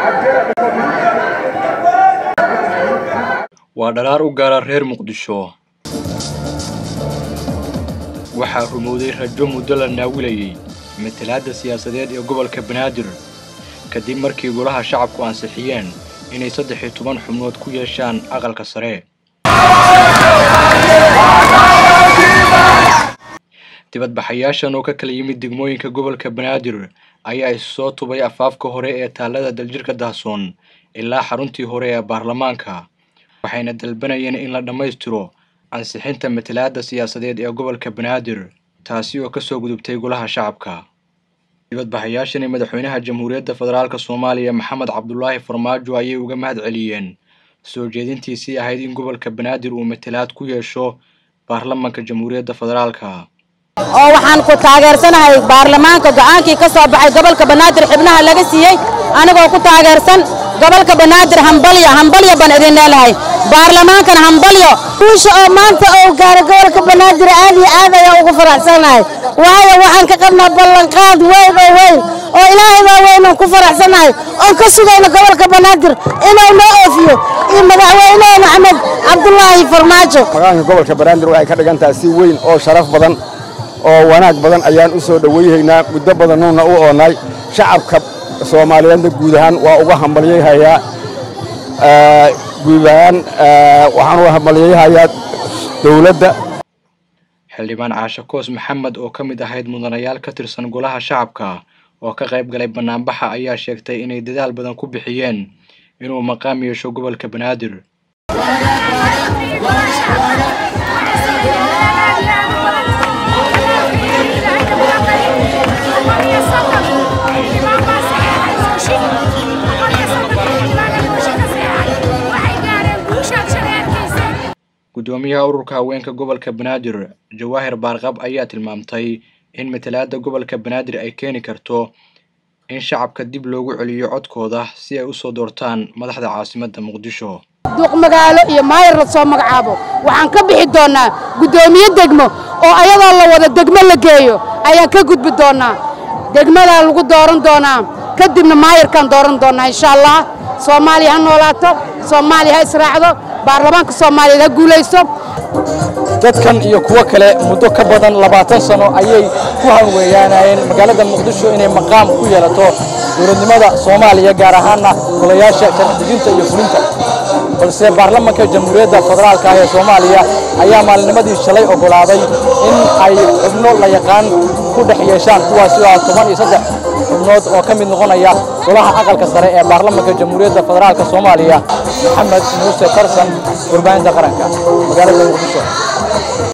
waa dhalaar u gaara reer muqdisho waxaa rumowday rajo muddo la naawilayey matalaadda siyaasadeed ee gobolka banaadir kadib markii golaha shacabku ansixiyeen inay saddex iyo toban xubnood ku yeeshaan aqalka sare dibadbaxayaashan oo ka kala yimid degmooyinka gobolka banaadir ayaa isu soo tubay afaafka hore ee taallada daljirka dahsoon ilaa xaruntii hore ee baarlamaanka waxayna dalbanayeen in la dhammaystiro ansixinta matalaadda siyaasadeed ee gobolka banaadir taasi oo kasoo gudubtay golaha shacabka dibadbaxayaashani madaxweynaha jamhuuriyadda federaalk soomaaliya maxamed cabdulaahi farmaajo ayay uga mahad celiyeen soo jeedintiisii ahayd in gobolka banaadir uu matalaad ku yeesho baarlamanka jamhuuriyadda federaalka oo waxaan ku taageersanahay baarlamaanka go'aankii ka soo baxay gobolka banaadir xibnaha laga siiyey anigoo ku taageersan gobolka banaadir hambalyo hambalyo baan idin leelahay baarlamaankana hambalyo guusha oo maanta oo gaara gobolka banaadir aad iyo aad ayaan ugu faraxsanahay waayo waxaan ka qabnaa ballanqaad weyn oo weyn oo ilaahay baa weynaan ku faraxsanahay oon ka sugayno gobolka banaadir inuu noo oofiyo iyo madaxweynaha maxamed cabdulaahi farmaajo magaanka gobolka banaadir waxay ka dhigan tahay si weyn oo sharaf badan oo wanaag badan ayaan u soo dhowayhaynaa muddo badannuuna u oonnay shacabka soomaaliyeedna guud ahaan waa uga hambalyayhayaa guud ahaan waxaan uga hambalyayhayaa dowladda xildhibaan caashe koos maxamed oo ka mid ahayd mudanayaal ka tirsan golaha shacabka oo ka qayb galay bannaanbaxa ayaa sheegtay inay dadaal badan ku bixiyeen inuu maqaam yeesho gobolka banaadir gudoomiyaha ururka haweenka gobolka banaadir jawaahir baarqab ayaa tilmaamtay in matalaadda gobolka banaadir ay keeni karto in shacabka dib loogu celiyo codkooda si ay usoo doortaan madaxda caasimadda muqdisho duuq magaalo iyo maayar la soo magacaabo waxaan ka bixi doonnaa guddoomiye degmo oo ayadoo la wada degmo la geeyo ayaan ka gudbi doonnaa degmadaa lagu dooran doonaa kadibna maayarkaan dooran doonnaa insha allah soomaaliya ha noolaato soomaaliya ha israacdo baarlamaanka soomaaliyeed ha guulaysto dadkan iyo kuwo kale muddo ka badan labaatan sano ayay ku hanweeyaanayeen magaalada muqdisho inay maqaam ku yeelato dowladnimada soomaaliya gaar ahaanna golayaasha sharci-dejinta iyo fulinta balse baarlamanka jamhuuriyadda federaalka ee soomaaliya ayaa maalinimadii shalay oggolaaday in ay xubno la yaqaan ku dhex yeeshaan kuwaasi oo ah toban iyo saddex xubnood oo ka mid noqonaya golaha aqalka sare ee baarlamanka jamhuuriyadda federaalka soomaaliya maxamed muuse tarsan warbaahinta qaranka magaalada muqdisho